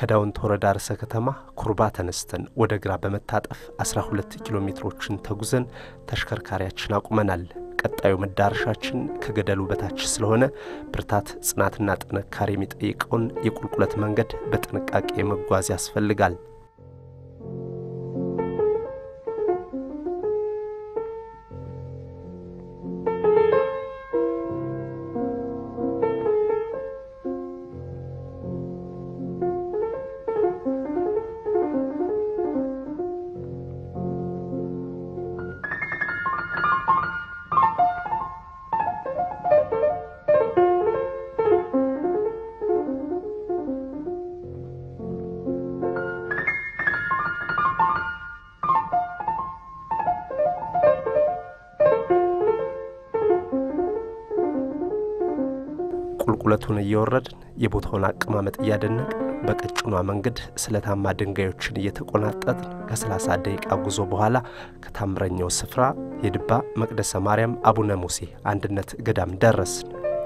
ከዳውንት ወረዳ ርዕሰ ከተማ ኩርባ ተነስተን ወደ ግራ በመታጠፍ 12 ኪሎ ሜትሮችን ተጉዘን ተሽከርካሪያችን አቁመናል። ቀጣዩ መዳረሻችን ከገደሉ በታች ስለሆነ ብርታት፣ ጽናትና ጥንካሬ የሚጠይቀውን የቁልቁለት መንገድ በጥንቃቄ መጓዝ ያስፈልጋል። ቁልቁለቱን እየወረድን የቦታውን አቀማመጥ እያደነቅን በቀጭኗ መንገድ ስለታማ ድንጋዮችን እየተቆናጠጥን ከ30 ደቂቃ ጉዞ በኋላ ከታምረኛው ስፍራ የድባ መቅደሰ ማርያም አቡነ ሙሴ አንድነት ገዳም ደረስን።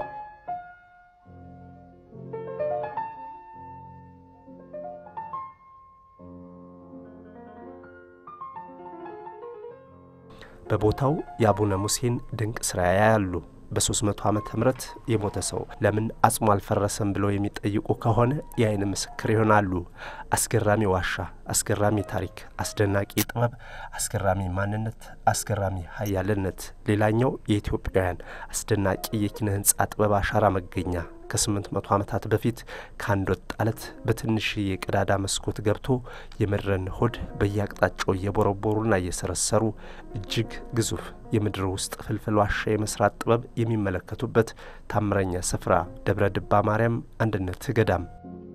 በቦታው የአቡነ ሙሴን ድንቅ ስራ ያያሉ። በ300 ዓመተ ምህረት የሞተ ሰው ለምን አጽሙ አልፈረሰም ብለው የሚጠይቁ ከሆነ የአይን ምስክር ይሆናሉ። አስገራሚ ዋሻ፣ አስገራሚ ታሪክ፣ አስደናቂ ጥበብ፣ አስገራሚ ማንነት፣ አስገራሚ ሀያልነት። ሌላኛው የኢትዮጵያውያን አስደናቂ የኪነ ህንጻ ጥበብ አሻራ መገኛ ከስምንት መቶ ዓመታት በፊት ከአንድ ወጥ አለት በትንሽዬ ቀዳዳ መስኮት ገብቶ የምድርን ሆድ በየአቅጣጫው እየቦረቦሩና እየሰረሰሩ እጅግ ግዙፍ የምድር ውስጥ ፍልፍል ዋሻ የመስራት ጥበብ የሚመለከቱበት ታምረኛ ስፍራ ደብረ ድባ ማርያም አንድነት ገዳም።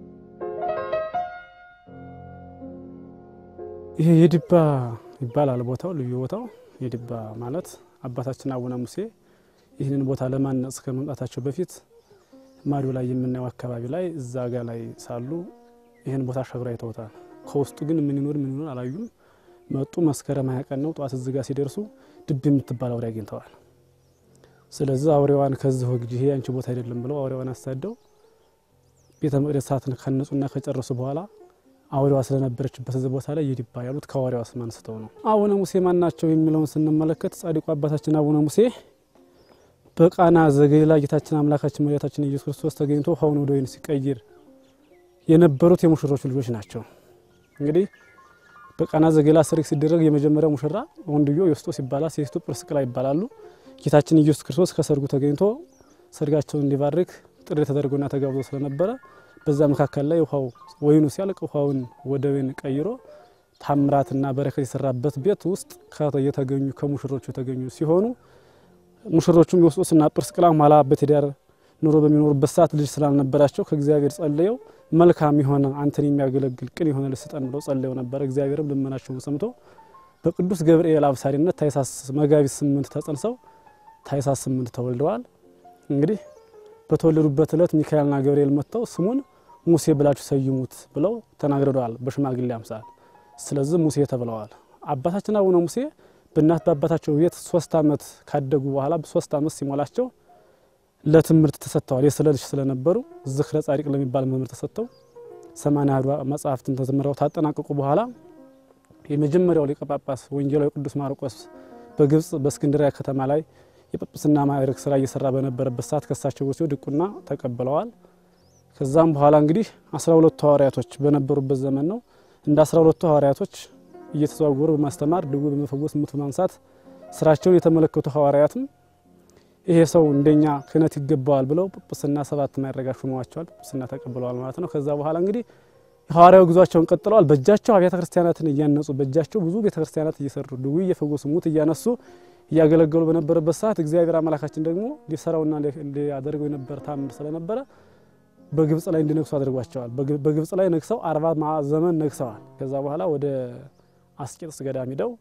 ይሄ የድባ ይባላል ቦታው፣ ልዩ ቦታው የድባ ማለት አባታችን አቡነ ሙሴ ይህንን ቦታ ለማነጽ ከመምጣታቸው በፊት ማዶ ላይ የምናየው አካባቢ ላይ እዛ ጋ ላይ ሳሉ ይህን ቦታ ሸግራ አይተውታል። ከውስጡ ግን ምን ይኖር ምን ይኖር አላዩም። መጡ። መስከረም ሃያ ቀን ነው ጠዋት እዚህ ጋ ሲደርሱ ድብ የምትባል አውሬ አግኝተዋል። ስለዚህ አውሬዋን ከዚህ ወግጅ ይሄ አንቺ ቦታ አይደለም ብለው አውሬዋን አሳደው ቤተ መቅደስ ሰዓትን ካነጹና ከጨረሱ በኋላ አውሬዋ ስለነበረችበት እዚህ ቦታ ላይ የድባ ያሉት ከአውሬዋ ስም አንስተው ነው። አቡነ ሙሴ ማን ናቸው የሚለውን ስንመለከት ጻድቁ አባታችን አቡነ ሙሴ በቃና ዘገሊላ ጌታችን አምላካችን መድኃኒታችን ኢየሱስ ክርስቶስ ተገኝቶ ውሃውን ወደ ወይን ሲቀይር የነበሩት የሙሽሮቹ ልጆች ናቸው። እንግዲህ በቃና ዘገሊላ ሰርግ ሲደረግ የመጀመሪያው ሙሽራ ወንድዮ ዮስጦስ ይባላል፣ ሴቲቱ ጵርስቅላ ይባላሉ። ጌታችን ኢየሱስ ክርስቶስ ከሰርጉ ተገኝቶ ሰርጋቸውን እንዲባርክ ጥሪ ተደርጎና ተጋብዞ ስለነበረ በዛ መካከል ላይ ውሃው ወይኑ ሲያልቅ ውሃውን ወደ ወይን ቀይሮ ታምራትና በረከት የሰራበት ቤት ውስጥ የተገኙ ከሙሽሮቹ የተገኙ ሲሆኑ ሙሽሮቹም ዮስጦስና ጵርስቅላ ኋላ በትዳር ኑሮ በሚኖሩበት ሰዓት ልጅ ስላልነበራቸው ከእግዚአብሔር ጸልየው መልካም የሆነ አንተን የሚያገለግል ቅን የሆነ ልጅ ስጠን ብለው ጸልየው ነበረ። እግዚአብሔርም ልመናቸውን ሰምቶ በቅዱስ ገብርኤል አብሳሪነት ታኅሳስ መጋቢት ስምንት ተጸንሰው ታኅሳስ ስምንት ተወልደዋል። እንግዲህ በተወለዱበት ዕለት ሚካኤልና ገብርኤል መጥተው ስሙን ሙሴ ብላችሁ ሰይሙት ብለው ተናግረዋል በሽማግሌ አምሳል። ስለዚህ ሙሴ ተብለዋል። አባታችን አቡነ ሙሴ በእናት በአባታቸው ቤት ሶስት ዓመት ካደጉ በኋላ ሶስት ዓመት ሲሞላቸው ለትምህርት ተሰጥተዋል። የስለ ልጅ ስለነበሩ ዝክረ ጻድቅ ለሚባል መምህር ተሰጥተው ሰማንያ አሐዱ መጽሐፍትን ተዘምረው ታጠናቀቁ በኋላ የመጀመሪያው ሊቀ ጳጳስ ወንጌላዊ ቅዱስ ማርቆስ በግብጽ በእስክንድሪያ ከተማ ላይ የጵጵስና ማዕረግ ስራ እየሰራ በነበረበት ሰዓት ከሳቸው ወስደው ድቁና ተቀብለዋል። ከዛም በኋላ እንግዲህ አስራ ሁለቱ ሐዋርያቶች በነበሩበት ዘመን ነው እንደ አስራ ሁለቱ ሐዋርያቶች እየተዘዋወሩ በማስተማር ድውይ በመፈወስ ሙት በማንሳት ስራቸውን የተመለከቱ ሐዋርያትም ይሄ ሰው እንደኛ ክህነት ይገባዋል ብለው ጵጵስና ሰባት ማዕረግ ሹመዋቸዋል። ጵጵስና ተቀብለዋል ማለት ነው። ከዛ በኋላ እንግዲህ የሐዋርያው ጉዟቸውን ቀጥለዋል። በእጃቸው አብያተ ክርስቲያናትን እያነጹ በእጃቸው ብዙ ቤተ ክርስቲያናት እየሰሩ ድውይ እየፈወሱ ሙት እያነሱ እያገለገሉ በነበረበት ሰዓት እግዚአብሔር አምላካችን ደግሞ ሊሰራውና ሊያደርገው የነበረ ታምር ስለነበረ በግብጽ ላይ እንዲነግሱ አድርጓቸዋል። በግብጽ ላይ ነግሰው አርባ ዘመን ነግሰዋል። ከዛ በኋላ ወደ አስቄጥስ ገዳም ሂደው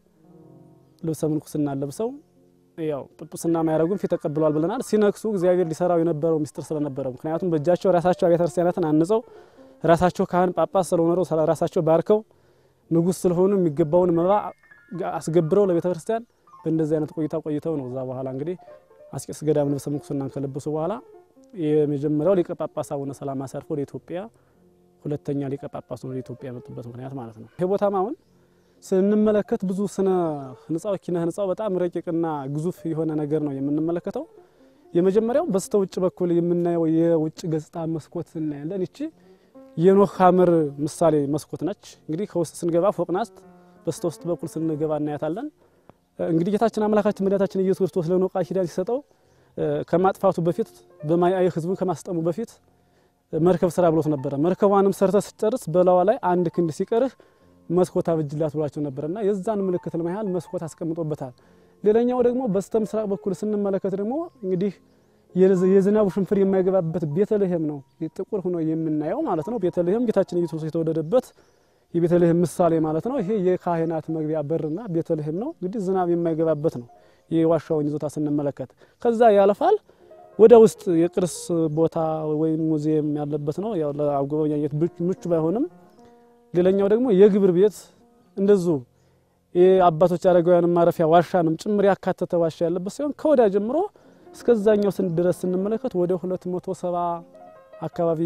ልብሰ ምንኩስና ለብሰው ያው ጵጵስና ማያረጉን ፊት ተቀብለዋል ብለናል። ሲነግሱ እግዚአብሔር ሊሰራው የነበረው ሚስጥር ስለነበረ ምክንያቱም በእጃቸው ራሳቸው አብያተ ክርስቲያናትን አንጸው ራሳቸው ካህን ጳጳስ ስለሆነው ራሳቸው ባርከው ንጉሥ ስለሆኑ የሚገባውን መባ አስገብረው ለቤተ ክርስቲያን በእንደዚህ አይነት ቆይታ ቆይተው ነው። እዛ በኋላ እንግዲህ አስቄጥስ ገዳም ልብሰ ምንኩስናን ከለበሱ በኋላ የመጀመሪያው ሊቀ ጳጳስ አቡነ ሰላማ አሳርፈው ወደ ኢትዮጵያ ሁለተኛ ሊቀ ጳጳስ ወደ ኢትዮጵያ የመጡበት ምክንያት ማለት ነው። ይሄ ቦታም አሁን ስንመለከት ብዙ ስነ ህንጻው ኪነ ህንጻው በጣም ረቂቅና ግዙፍ የሆነ ነገር ነው የምንመለከተው። የመጀመሪያው በስተ ውጭ በኩል የምናየው የውጭ ገጽታ መስኮት እናያለን። ይቺ የኖህ ሐመር ምሳሌ መስኮት ነች። እንግዲህ ከውስጥ ስንገባ ፎቅ ናት። በስተ ውስጥ በኩል ስንገባ እናያታለን። እንግዲህ ጌታችን አምላካችን መድኃኒታችን ኢየሱስ ክርስቶስ ለኖህ ቃል ኪዳን ሲሰጠው ከማጥፋቱ በፊት በማያየ ህዝቡን ከማስጠሙ በፊት መርከብ ስራ ብሎት ነበረ። መርከቧንም ሰርተ ስጨርስ በላዋ ላይ አንድ ክንድ ሲቀርህ መስኮት አብጅላት ብሏቸው ነበርና የዛን ምልክት ለማያህል መስኮት አስቀምጦበታል። ሌላኛው ደግሞ በስተ ምስራቅ በኩል ስንመለከት ደግሞ እንግዲህ የዝናቡ ሽንፍር የማይገባበት ቤተልሔም ነው ጥቁር ሆኖ የምናየው ማለት ነው። ቤተልሔም ጌታችን ኢየሱስ የተወለደበት የቤተልሔም ምሳሌ ማለት ነው። ይሄ የካህናት መግቢያ በርና ቤተልሔም ነው። እንግዲህ ዝናብ የማይገባበት ነው የዋሻውን ይዞታ ስንመለከት ከዛ ያለፋል ወደ ውስጥ የቅርስ ቦታ ወይም ሙዚየም ያለበት ነው። ያው ለአጎብኛኘት ምቹ ባይሆንም ሌላኛው ደግሞ የግብር ቤት እንደዚሁ የአባቶች አረጋውያን ማረፊያ ዋሻንም ጭምር ያካተተ ዋሻ ያለበት ሲሆን ከወዲያ ጀምሮ እስከዛኛው ድረስ ስንመለከት ወደ 270 አካባቢ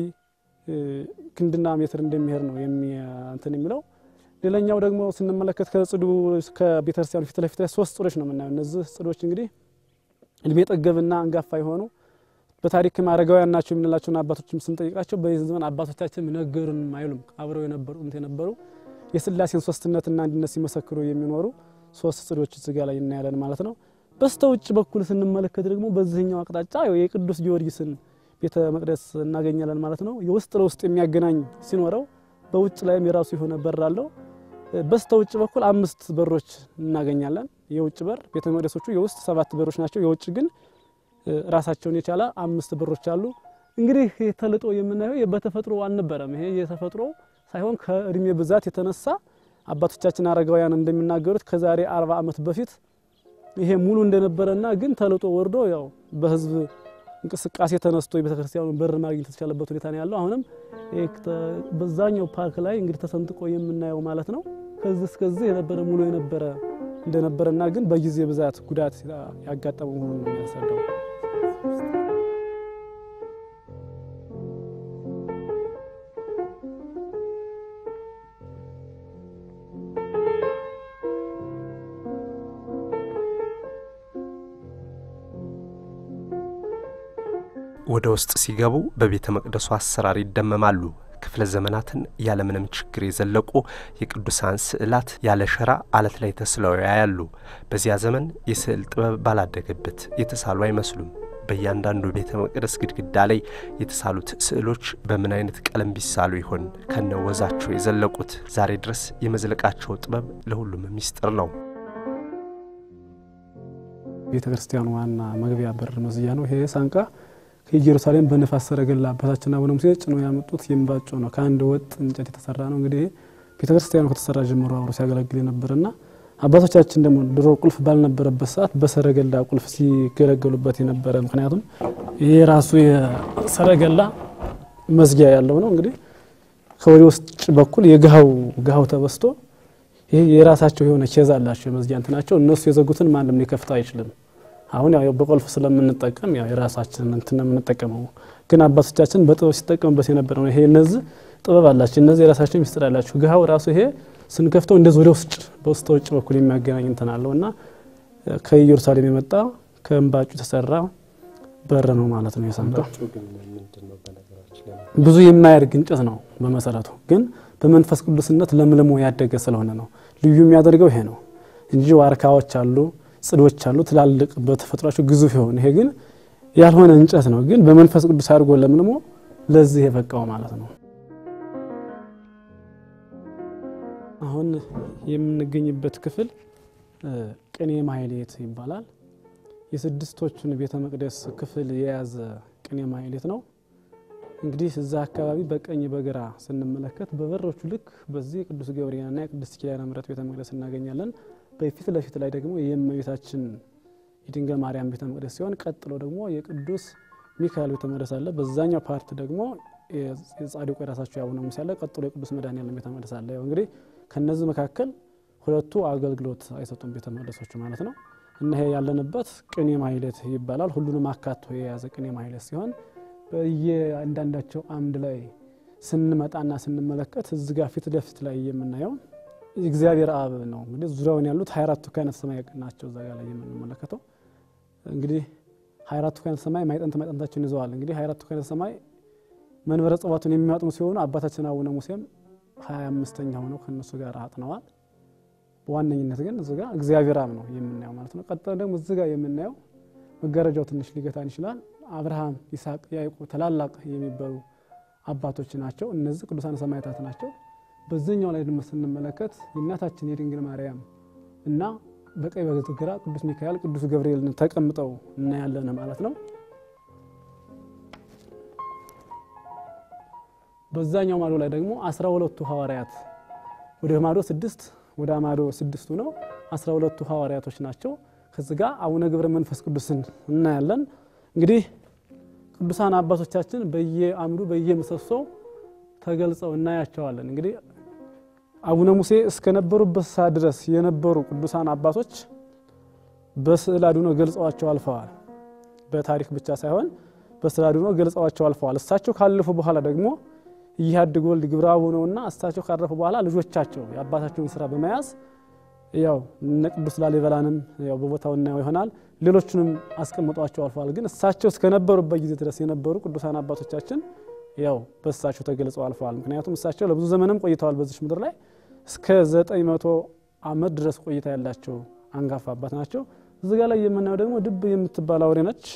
ክንድና ሜትር እንደሚሄድ ነው እንትን የሚለው። ሌላኛው ደግሞ ስንመለከት ከጽዱ ከቤተክርስቲያኑ ፊት ለፊት ላይ ሶስት ጽዶች ነው የምናየው። እነዚህ ጽዶች እንግዲህ እድሜ ጠገብና አንጋፋ የሆኑ በታሪክም አረጋውያን ናቸው የምንላቸውን አባቶችም ስንጠይቃቸው በዚህ ዘመን አባቶቻችን ነገሩን አይሉም። አብረው የነበሩ እንት የነበሩ የስላሴን ሶስትነትና አንድነት ሲመሰክሩ የሚኖሩ ሶስት ጽዶች እዚጋ ላይ እናያለን ማለት ነው። በስተ ውጭ በኩል ስንመለከት ደግሞ በዚህኛው አቅጣጫ የቅዱስ ጊዮርጊስን ቤተ መቅደስ እናገኛለን ማለት ነው። የውስጥ ለውስጥ የሚያገናኝ ሲኖረው በውጭ ላይም የራሱ የሆነ በር አለው። በስተ ውጭ በኩል አምስት በሮች እናገኛለን። የውጭ በር ቤተ መቅደሶቹ የውስጥ ሰባት በሮች ናቸው። የውጭ ግን ራሳቸውን የቻለ አምስት በሮች አሉ። እንግዲህ ተልጦ የምናየው በተፈጥሮ አልነበረም። ይሄ የተፈጥሮ ሳይሆን ከእድሜ ብዛት የተነሳ አባቶቻችን አረጋውያን እንደሚናገሩት ከዛሬ አርባ ዓመት በፊት ይሄ ሙሉ እንደነበረና ግን ተልጦ ወርዶ ያው በህዝብ እንቅስቃሴ ተነስቶ የቤተ ክርስቲያኑ በር ማግኘት የተቻለበት ሁኔታ ነው ያለው። አሁንም በዛኛው ፓርክ ላይ እንግዲህ ተሰንጥቆ የምናየው ማለት ነው። ከዚህ እስከዚህ የነበረ ሙሉ የነበረ እንደነበረና ግን በጊዜ ብዛት ጉዳት ያጋጠመው መሆኑን ነው የሚያስረዳው። ወደ ውስጥ ሲገቡ በቤተ መቅደሱ አሰራር ይደመማሉ። ክፍለ ዘመናትን ያለምንም ችግር የዘለቁ የቅዱሳን ስዕላት ያለ ሸራ አለት ላይ ተስለው ያያሉ። በዚያ ዘመን የስዕል ጥበብ ባላደገበት የተሳሉ አይመስሉም። በእያንዳንዱ ቤተ መቅደስ ግድግዳ ላይ የተሳሉት ስዕሎች በምን አይነት ቀለም ቢሳሉ ይሆን ከነ ወዛቸው የዘለቁት? ዛሬ ድረስ የመዝለቃቸው ጥበብ ለሁሉም ሚስጥር ነው። ቤተ ክርስቲያኑ ዋና መግቢያ በር መዝያ ነው ይሄ ሳንቃ ከኢየሩሳሌም በነፋስ ሰረገላ አባታችን አቡነ ሙሴ ጭኖ ያመጡት የእምባጮ ነው። ከአንድ ወጥ እንጨት የተሰራ ነው። እንግዲህ ቤተ ክርስቲያኑ ከተሰራ ጀምሮ አብሮ ሲያገለግል የነበረና አባቶቻችን ደግሞ ድሮ ቁልፍ ባልነበረበት ሰዓት በሰረገላ ቁልፍ ሲገለገሉበት የነበረ ምክንያቱም ይሄ ራሱ የሰረገላ መዝጊያ ያለው ነው። እንግዲህ ከወደ ውስጥ በኩል የግሃው ግሃው ተበስቶ ይሄ የራሳቸው የሆነ ኬዝ አላቸው የመዝጊያ እንትናቸው እነሱ የዘጉትን ማንም ሊከፍተው አይችልም። አሁን ያው በቁልፍ ስለምንጠቀም ያው የራሳችን እንትን ነው የምንጠቀመው። ግን አባቶቻችን በጥበብ ሲጠቀሙበት የነበረ ነው። ይሄ እነዚህ ጥበብ አላቸው፣ እነዚህ የራሳቸው ሚስጥር አላቸው። ግሃው ራሱ ይሄ ስንከፍተው እንደዚህ ወደ ውስጥ በውስጥ ውጭ በኩል የሚያገናኝ እንትን አለው እና ከኢየሩሳሌም የመጣ ከእምባጩ የተሰራ በር ነው ማለት ነው። የሳንቃ ብዙ የማያድግ እንጨት ነው በመሰረቱ ግን በመንፈስ ቅዱስነት ለምልሞ ያደገ ስለሆነ ነው ልዩ የሚያደርገው ይሄ ነው እንጂ ዋርካዎች አሉ ጽዶች አሉ ትላልቅ በተፈጥሯቸው ግዙፍ የሆነ ይሄ ግን ያልሆነ እንጨት ነው፣ ግን በመንፈስ ቅዱስ አድርጎ ለምልሞ ለዚህ የበቃው ማለት ነው። አሁን የምንገኝበት ክፍል ቅኔ ማህሌት ይባላል። የስድስቶቹን ቤተ መቅደስ ክፍል የያዘ ቅኔ ማህሌት ነው። እንግዲህ እዛ አካባቢ በቀኝ በግራ ስንመለከት በበሮቹ ልክ በዚህ የቅዱስ ገብርኤልና የቅድስት ኪዳነ ምሕረት ቤተ መቅደስ እናገኛለን። በፊት ለፊት ላይ ደግሞ የእመቤታችን የድንግል ማርያም ቤተ መቅደስ ሲሆን ቀጥሎ ደግሞ የቅዱስ ሚካኤል ቤተ መቅደስ አለ። በዛኛው ፓርት ደግሞ የጻድቁ የራሳቸው የአቡነ ሙሴ አለ። ቀጥሎ የቅዱስ መድኃኔዓለም ቤተ መቅደስ አለ። ያው እንግዲህ ከነዚህ መካከል ሁለቱ አገልግሎት አይሰጡም ቤተ መቅደሶቹ ማለት ነው። እና ይሄ ያለንበት ቅኔ ማህሌት ይባላል። ሁሉንም አካቶ የያዘ ቅኔ ማህሌት ሲሆን በየአንዳንዳቸው አምድ ላይ ስንመጣና ስንመለከት እዚ ጋር ፊት ለፊት ላይ የምናየው እግዚአብሔር አብ ነው። እንግዲህ ዙሪያውን ያሉት ሀያ አራቱ ካህናተ ሰማይ ናቸው። እዛ ጋር ላይ የምንመለከተው እንግዲህ ሀያ አራቱ ካህናተ ሰማይ ማይጠንት ማይጠንታቸውን ይዘዋል። እንግዲህ ሀያ አራቱ ካህናተ ሰማይ መንበረ ጸባቱን የሚያጥኑ ሲሆኑ አባታችን አቡነ ሙሴም ሀያ አምስተኛ ሆነው ከእነሱ ጋር አጥነዋል። በዋነኝነት ግን እዚ ጋር እግዚአብሔር አብ ነው የምናየው ማለት ነው። ቀጥታ ደግሞ እዚ ጋር የምናየው መጋረጃው ትንሽ ሊገታን ይችላል። አብርሃም፣ ይስሐቅ፣ ያዕቆብ ታላላቅ የሚባሉ አባቶች ናቸው። እነዚህ ቅዱሳን ሰማዕታት ናቸው። በዚህኛው ላይ ደግሞ ስንመለከት የእናታችን የድንግል ማርያም እና በቀኝ በግራ ቅዱስ ሚካኤል፣ ቅዱስ ገብርኤልን ተቀምጠው እናያለን ማለት ነው። በዛኛው ማዶ ላይ ደግሞ አስራ ሁለቱ ሐዋርያት ወደ ማዶ ስድስት ወደ ማዶ ስድስቱ ነው። አስራ ሁለቱ ሐዋርያቶች ናቸው። ከዚህ ጋር አቡነ ገብረ መንፈስ ቅዱስን እናያለን። እንግዲህ ቅዱሳን አባቶቻችን በየአምዱ በየምሰሶው ተገልጸው እናያቸዋለን። እንግዲህ አቡነ ሙሴ እስከነበሩበት ሰዓት ድረስ የነበሩ ቅዱሳን አባቶች በስዕል አድኖ ገልጸዋቸው አልፈዋል። በታሪክ ብቻ ሳይሆን በስዕል አድኖ ገልጸዋቸው አልፈዋል። እሳቸው ካለፉ በኋላ ደግሞ እያድግ ወልድ ግብረ አቡ ነውና እሳቸው ካረፉ በኋላ ልጆቻቸው የአባታቸውን ስራ በመያዝ ያው እነ ቅዱስ ላሊበላንም ያው በቦታው እናየው ይሆናል። ሌሎቹንም አስቀምጧቸው አልፈዋል። ግን እሳቸው እስከነበሩበት ጊዜ ድረስ የነበሩ ቅዱሳን አባቶቻችን ያው በእሳቸው ተገልጸው አልፈዋል። ምክንያቱም እሳቸው ለብዙ ዘመንም ቆይተዋል በዚች ምድር ላይ እስከ ዘጠኝ መቶ ዓመት ድረስ ቆይታ ያላቸው አንጋፋ አባት ናቸው። እዚህ ጋር ላይ የምናየው ደግሞ ድብ የምትባል አውሬ ነች።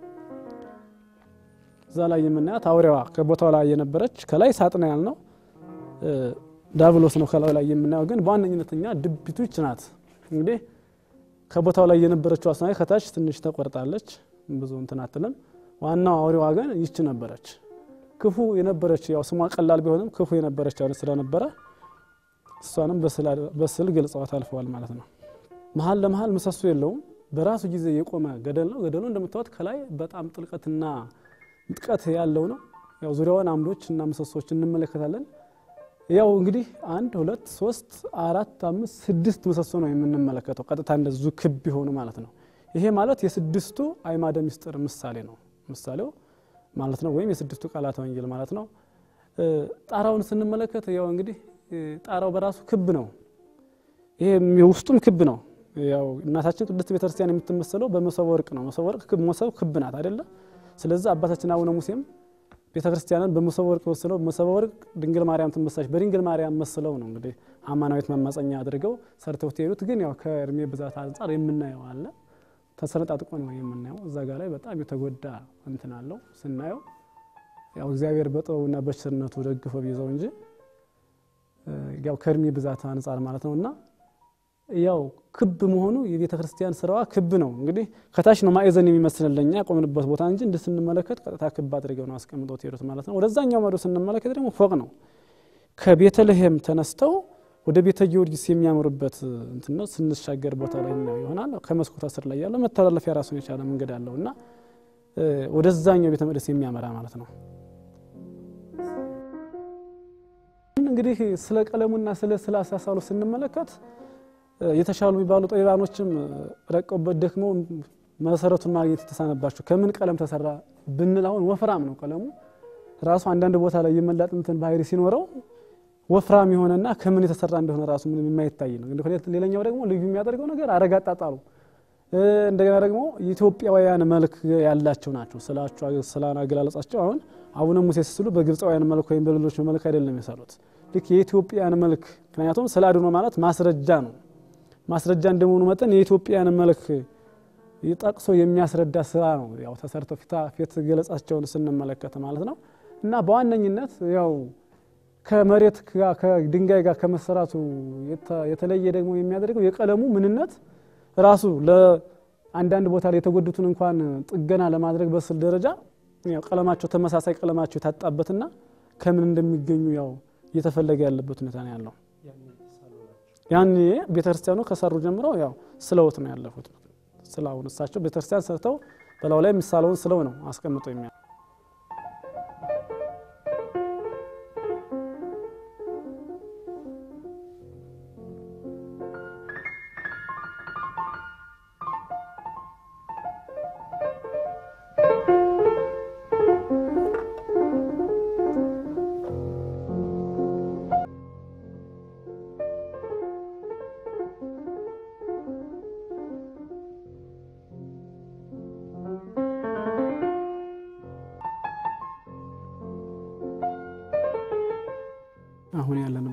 እዛ ላይ የምናያት አውሬዋ ከቦታው ላይ የነበረች ከላይ ሳጥና ያልነው ዳብሎስ ነው ከላዩ ላይ የምናየው ግን በዋነኝነት እኛ ድቢቱ ይች ናት። እንግዲህ ከቦታው ላይ የነበረችው አስናይ ከታች ትንሽ ተቆርጣለች፣ ብዙ እንትን አትልም። ዋናው አውሬዋ ግን ይች ነበረች። ክፉ የነበረች ያው ስሟ ቀላል ቢሆንም ክፉ የነበረች አውሬ ስለነበረ እሷንም በስዕል ገልጸዋት አልፈዋል ማለት ነው። መሀል ለመሀል ምሰሶ የለውም። በራሱ ጊዜ የቆመ ገደል ነው። ገደሉ እንደምታዩት ከላይ በጣም ጥልቀትና ምጥቀት ያለው ነው። ያው ዙሪያውን አምዶች እና ምሰሶች እንመለከታለን። ያው እንግዲህ አንድ ሁለት ሶስት አራት አምስት ስድስት ምሰሶ ነው የምንመለከተው ቀጥታ እንደዙ ክብ የሆኑ ማለት ነው። ይሄ ማለት የስድስቱ አዕማደ ምስጢር ምሳሌ ነው ምሳሌው ማለት ነው። ወይም የስድስቱ ቃላተ ወንጌል ማለት ነው። ጣራውን ስንመለከት ያው እንግዲህ ጣራው በራሱ ክብ ነው። ይሄ ውስጡም ክብ ነው። ያው እናታችን ቅድስት ቤተክርስቲያን የምትመሰለው በመሶበ ወርቅ ነው። መሶበ ወርቅ መሶብ ክብ ናት አይደለ? ስለዚህ አባታችን አቡነ ሙሴም ቤተ ክርስቲያንን በመሶበ ወርቅ መስለው መሶበ ወርቅ ድንግል ማርያም ትመሳለች። በድንግል ማርያም መስለው ነው እንግዲህ አማናዊት መማፀኛ አድርገው ሰርተው የሄዱት። ግን ያው ከእድሜ ብዛት አንጻር የምናየው አለ ተሰነጣጥቆ ነው የምናየው። እዛ ጋር ላይ በጣም የተጎዳ እንትን አለው ስናየው፣ ያው እግዚአብሔር በጥበቡና በቸርነቱ ደግፎ ቢይዘው እንጂ ያው ከእድሜ ብዛት አንጻር ማለት ነው እና ያው ክብ መሆኑ የቤተ ክርስቲያን ስራዋ ክብ ነው። እንግዲህ ከታች ነው ማዕዘን የሚመስልልኛ ያቆምንበት ቦታ እንጂ እንደ ስንመለከት ቀጥታ ክብ አድርገው ነው አስቀምጠው ሄዱት ማለት ነው። ወደዛኛው ማዶ ስንመለከት ደግሞ ፎቅ ነው። ከቤተልሔም ተነስተው ወደ ቤተ ጊዮርጊስ የሚያምሩበት እንትን ነው። ስንሻገር ቦታ ላይ ነው ይሆናል። ከመስኮት ስር ላይ ያለው መተላለፊያ ራሱን የቻለ መንገድ አለው እና ወደዛኛው ቤተ መቅደስ የሚያመራ ማለት ነው። እንግዲህ ስለ ቀለሙና ስለ ስለ አሳሳሉ ስንመለከት የተሻሉ የሚባሉ ጠቢባኖችም ረቀውበት ደክመው መሰረቱን ማግኘት የተሳነባቸው ከምን ቀለም ተሰራ ብንል አሁን ወፍራም ነው ቀለሙ ራሱ አንዳንድ ቦታ ላይ የመላጥ እንትን ባህሪ ሲኖረው ወፍራም የሆነና ከምን የተሰራ እንደሆነ ራሱ ምንም የማይታይ ነው። ሌላኛው ደግሞ ልዩ የሚያደርገው ነገር አረጋ አጣጣሉ እንደገና ደግሞ የኢትዮጵያውያን መልክ ያላቸው ናቸው ስላቸው ስላን አገላለጻቸው አሁን አቡነ ሙሴ ሲስሉ በግብፃውያን መልክ ወይም በሌሎች መልክ አይደለም የሰሩት ልክ የኢትዮጵያን መልክ ምክንያቱም ስለ አድኖ ማለት ማስረጃ ነው። ማስረጃ እንደመሆኑ መጠን የኢትዮጵያን መልክ ጠቅሶ የሚያስረዳ ስራ ነው ያው ተሰርተው ፊት ገለጻቸውን ስንመለከት ማለት ነው። እና በዋነኝነት ያው ከመሬት ጋር ከድንጋይ ጋር ከመሰራቱ የተለየ ደግሞ የሚያደርገው የቀለሙ ምንነት ራሱ ለአንዳንድ ቦታ ላይ የተጎዱትን እንኳን ጥገና ለማድረግ በስል ደረጃ ያው ቀለማቸው ተመሳሳይ ቀለማቸው የታጣበትና ከምን እንደሚገኙ ያው እየተፈለገ ያለበት ሁኔታ ነው ያለው። ያኔ ቤተክርስቲያኑ ከሰሩ ጀምረው ያው ስለውት ነው ያለፉት። ስላውን እሳቸው ቤተክርስቲያን ሰርተው በላው ላይ ምሳሌውን ስለው ነው አስቀምጠው የሚያ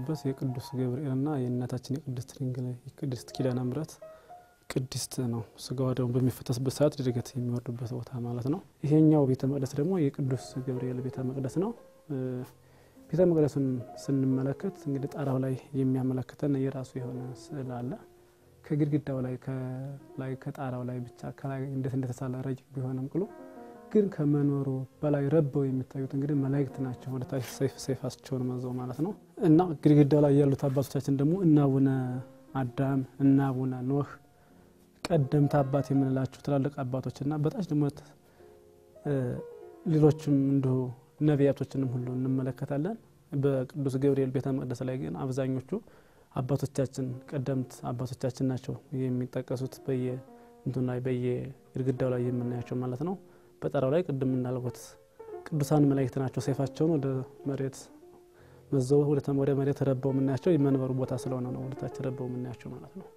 ያለበት የቅዱስ ገብርኤልና የእናታችን የቅድስት ድንግል የቅድስት ኪዳነ ምሕረት ቅድስት ነው። ስጋዋ ደግሞ በሚፈተስበት ሰዓት ድርገት የሚወርዱበት ቦታ ማለት ነው። ይሄኛው ቤተ መቅደስ ደግሞ የቅዱስ ገብርኤል ቤተ መቅደስ ነው። ቤተ መቅደሱን ስንመለከት እንግዲህ ጣራው ላይ የሚያመለክተን የራሱ የሆነ ስዕል አለ። ከግድግዳው ላይ ከላይ ከጣራው ላይ ብቻ ከላይ እንዴት እንደተሳለ ረቂቅ ቢሆንም ቅሉ ግን ከመኖሩ በላይ ረበው የሚታዩት እንግዲህ መላእክት ናቸው። ወደ ታች ሰይፍ ሰይፋቸውን መዘው ማለት ነው እና ግድግዳው ላይ ያሉት አባቶቻችን ደግሞ እነ አቡነ አዳም እነ አቡነ ኖህ ቀደምት አባት የምንላቸው ትላልቅ አባቶችና በታች ደግሞ ሌሎችም እንዲሁ ነቢያቶችንም ሁሉ እንመለከታለን። በቅዱስ ገብርኤል ቤተ መቅደስ ላይ ግን አብዛኞቹ አባቶቻችን ቀደምት አባቶቻችን ናቸው የሚጠቀሱት በየ እንትን ላይ በየ ግድግዳው ላይ የምናያቸው ማለት ነው። በጠራው ላይ ቅድም እንዳልኩት ቅዱሳን መላእክት ናቸው። ሰይፋቸውን ወደ መሬት መዘው ወደ መሬት ረበው የምናያቸው የመንበሩ ቦታ ስለሆነ ነው ወደታች ረበው የምናያቸው ማለት ነው።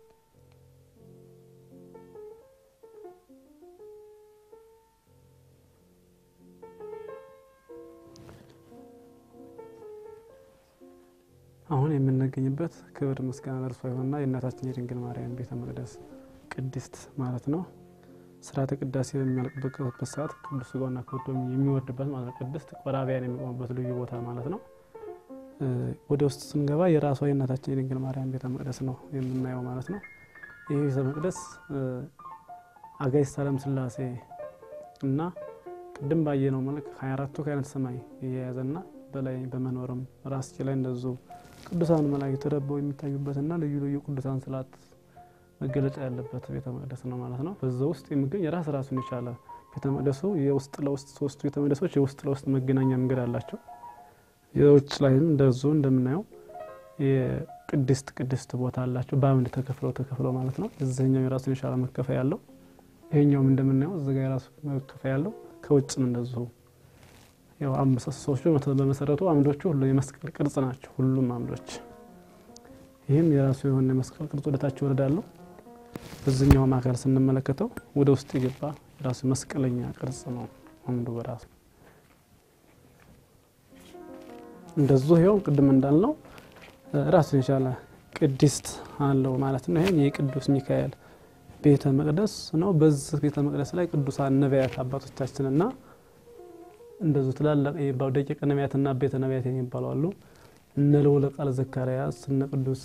አሁን የምንገኝበት ክብር ምስጋና ለእርሷ ይሁንና የእናታችን የድንግል ማርያም ቤተ መቅደስ ቅድስት ማለት ነው። ስርዓተ ቅዳሴ በሚያልቅበት ሰዓት ቅዱስ ሥጋውና ክብሩ የሚወርድበት ማለት ነው። ቅድስት ቆራቢያን የሚቆሙበት ልዩ ቦታ ማለት ነው። ወደ ውስጥ ስንገባ የራሷ የእናታችን የድንግል ማርያም ቤተ መቅደስ ነው የምናየው ማለት ነው። ይህ ቤተ መቅደስ አጋዕዝተ ዓለም ሥላሴ እና ቅድም ባየነው መልክ 24ቱ ካህናተ ሰማይ የያዘና በላይ በመኖርም ራስጌ ላይ እንደዙ ቅዱሳን መላእክት ረበው የሚታዩበትና ልዩ ልዩ ቅዱሳን ስዕላት መገለጫ ያለበት ቤተ መቅደስ ነው ማለት ነው። በዛ ውስጥ የሚገኝ የራስ ራሱን የቻለ ቤተ መቅደሱ የውስጥ ለውስጥ ሶስቱ ቤተ መቅደሶች የውስጥ ለውስጥ መገናኛ መንገድ አላቸው። የውጭ ላይም እንደዙ እንደምናየው የቅድስት ቅድስት ቦታ አላቸው። በአምድ ተከፍለው ተከፍለው ማለት ነው። እዚህኛው የራሱን የቻለ መከፈያ ያለው፣ ይሄኛውም እንደምናየው እዚጋ የራሱ መከፈያ ያለው፣ ከውጭም እንደዚሁ ያው ምሰሶቹ በመሰረቱ አምዶቹ ሁሉ የመስቀል ቅርጽ ናቸው። ሁሉም አምዶች ይህም የራሱ የሆነ የመስቀል ቅርጽ ወደታች ይወርዳለሁ። በዚህኛውም አካል ስንመለከተው ወደ ውስጥ የገባ የራሱ መስቀለኛ ቅርጽ ነው አምዱ በራሱ እንደዚሁ ይኸው ቅድም እንዳልነው ራሱን የቻለ ቅድስት አለው ማለት ነው። ይህም የቅዱስ ሚካኤል ቤተ መቅደስ ነው። በዚህ ቤተ መቅደስ ላይ ቅዱሳን ነቢያት አባቶቻችንና እንደዚሁ ትላላቅ የሚባሉ ደቂቀ ነቢያትና ቤተ ነቢያት የሚባሉ አሉ። እነ ልዑለ ቃል ዘካርያስ እነ ቅዱስ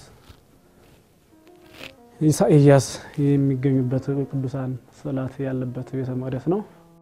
ኢሳይያስ የሚገኙበት ቅዱሳን ስዕላት ያለበት ቤተ መቅደስ ነው።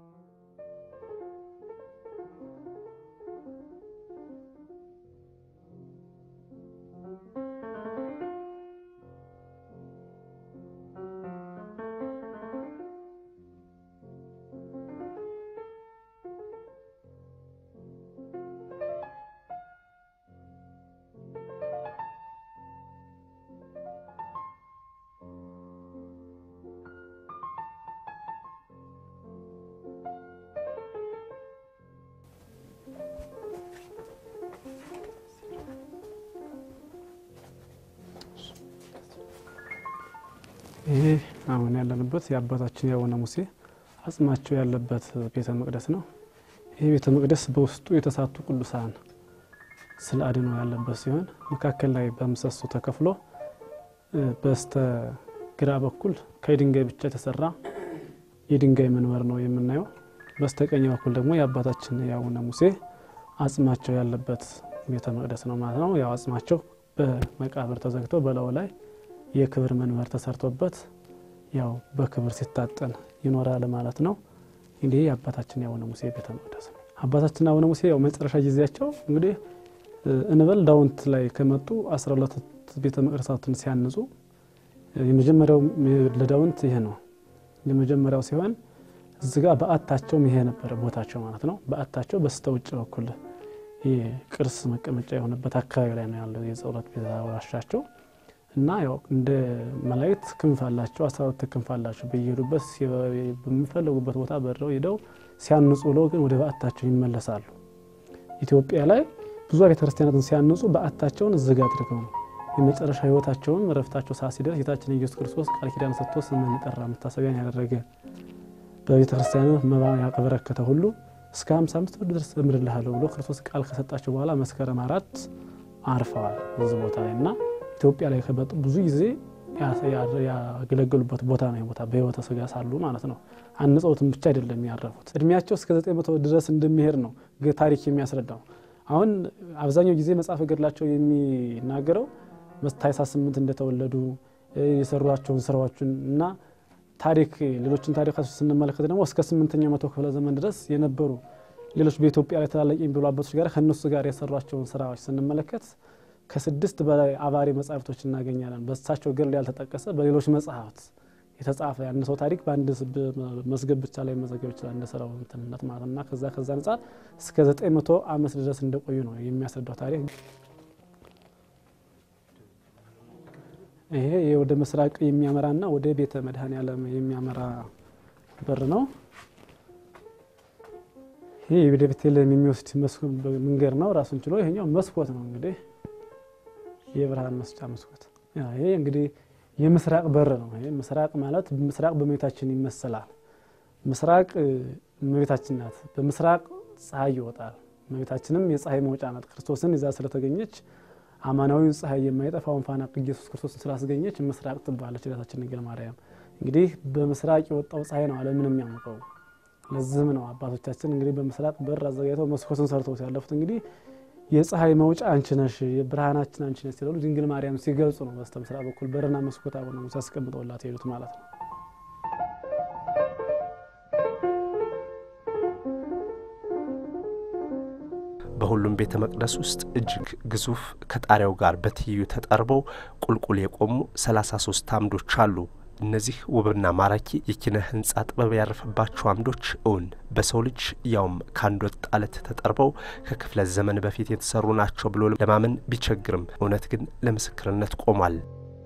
ይህ አሁን ያለንበት የአባታችን የአቡነ ሙሴ አጽማቸው ያለበት ቤተ መቅደስ ነው። ይህ ቤተ መቅደስ በውስጡ የተሳቱ ቅዱሳን ስዕለ አድኅኖ ያለበት ሲሆን መካከል ላይ በምሰሶ ተከፍሎ በስተ ግራ በኩል ከድንጋይ ብቻ የተሰራ የድንጋይ መንበር ነው የምናየው። በስተቀኝ በኩል ደግሞ የአባታችን የአቡነ ሙሴ አጽማቸው ያለበት ቤተ መቅደስ ነው ማለት ነው። ያው አጽማቸው በመቃብር ተዘግተው በላዩ ላይ የክብር መንበር ተሰርቶበት ያው በክብር ሲታጠን ይኖራል ማለት ነው። እንግዲህ የአባታችን የአቡነ ሙሴ ቤተ መቅደስ ነው። አባታችን አቡነ ሙሴ ያው መጨረሻ ጊዜያቸው እንግዲህ እንበል ዳውንት ላይ ከመጡ አስራ ሁለት ቤተ መቅደሳትን ሲያንጹ የመጀመሪያው ለዳውንት ይሄ ነው የመጀመሪያው ሲሆን እዚህ ጋር በዓታቸውም ይሄ ነበረ ቦታቸው ማለት ነው። በዓታቸው በስተ ውጭ በኩል ቅርስ መቀመጫ የሆነበት አካባቢ ላይ ነው ያለው የጸሎት ቤተ ዋሻቸው እና ያው እንደ መላእክት ክንፍ አላቸው። አስራ ሁለት ክንፍ አላቸው። በየሄዱበት በሚፈለጉበት ቦታ በረው ሄደው ሲያንጹ ብለው ግን ወደ በዓታቸው ይመለሳሉ። ኢትዮጵያ ላይ ብዙ ቤተ ክርስቲያናትን ሲያንጹ በዓታቸውን ዝግ አድርገው ነው የመጨረሻ ሕይወታቸውን ረፍታቸው ሰዓት ሲደርስ ጌታችን ኢየሱስ ክርስቶስ ቃል ኪዳን ሰጥቶ ስምን የጠራ መታሰቢያን ያደረገ በቤተ ክርስቲያን መባ ያበረከተ ሁሉ እስከ 55 ብር ድረስ እምርልሃለሁ ብሎ ክርስቶስ ቃል ከሰጣቸው በኋላ መስከረም አራት አርፈዋል እዚህ ቦታ ላይ እና ኢትዮጵያ ላይ ከመጡ ብዙ ጊዜ ያገለገሉበት ቦታ ነው። ቦታ በሕይወተ ስጋ ሳሉ ማለት ነው። አንጸውትም ብቻ አይደለም ያረፉት። እድሜያቸው እስከ ዘጠኝ መቶ ድረስ እንደሚሄድ ነው ታሪክ የሚያስረዳው። አሁን አብዛኛው ጊዜ መጽሐፈ ገድላቸው የሚናገረው ታኅሳስ ስምንት እንደተወለዱ የሰሯቸውን ስራዎችን እና ታሪክ ሌሎችን ታሪካቸው ስንመለከት ደግሞ እስከ ስምንተኛው መቶ ክፍለ ዘመን ድረስ የነበሩ ሌሎች በኢትዮጵያ ላይ ታላላቅ የሚባሉ አባቶች ጋር ከእነሱ ጋር የሰሯቸውን ስራዎች ስንመለከት ከስድስት በላይ አባሪ መጽሐፍቶች እናገኛለን። በእሳቸው ገድል ያልተጠቀሰ በሌሎች መጽሐፍት የተጻፈ ያን ሰው ታሪክ በአንድ መዝገብ ብቻ ላይ መዘገብ ይችላል እንደ ስራው እንትንነት ማለት እና ከዛ ከዛ አንጻር እስከ ዘጠኝ መቶ ዓመት ድረስ እንደቆዩ ነው የሚያስረዳው ታሪክ። ይሄ ወደ ምስራቅ የሚያመራና ወደ ቤተ መድኃኔዓለም የሚያመራ በር ነው። ይህ ወደ ቤተልሔም የሚወስድ መንገድ ነው ራሱን ችሎ። ይሄኛው መስኮት ነው እንግዲህ የብርሃን መስጫ መስኮት። ይሄ እንግዲህ የምስራቅ በር ነው። ይሄ ምስራቅ ማለት ምስራቅ በእመቤታችን ይመሰላል። ምስራቅ እመቤታችን ናት። በምስራቅ ፀሐይ ይወጣል። እመቤታችንም የፀሐይ መውጫ ናት። ክርስቶስን ይዛ ስለተገኘች አማናዊው ፀሐይ የማይጠፋውን ፋና ኢየሱስ ክርስቶስን ስላስገኘች ምስራቅ ትባለች እህታችን ድንግል ማርያም። እንግዲህ በምስራቅ የወጣው ፀሐይ ነው ዓለምን የሚያሞቀው። ለዚህም ነው አባቶቻችን እንግዲህ በምስራቅ በር አዘጋጅተው መስኮትን ሰርተው ያለፉት። እንግዲህ የፀሐይ መውጫ አንቺ ነሽ፣ የብርሃናችን አንቺ ነሽ ሲሉ ድንግል ማርያም ሲገልጹ ነው በስተ ምስራቅ በኩል በርና መስኮት አቡነ ሙሴ አስቀምጠውላት ሄዱት ማለት ነው። በሁሉም ቤተ መቅደስ ውስጥ እጅግ ግዙፍ ከጣሪያው ጋር በትይዩ ተጠርበው ቁልቁል የቆሙ 33 አምዶች አሉ። እነዚህ ውብና ማራኪ የኪነ ህንጻ ጥበብ ያረፈባቸው አምዶች እውን በሰው ልጅ ያውም ከአንድ ወጥ አለት ተጠርበው ከክፍለ ዘመን በፊት የተሰሩ ናቸው ብሎ ለማመን ቢቸግርም እውነት ግን ለምስክርነት ቆሟል።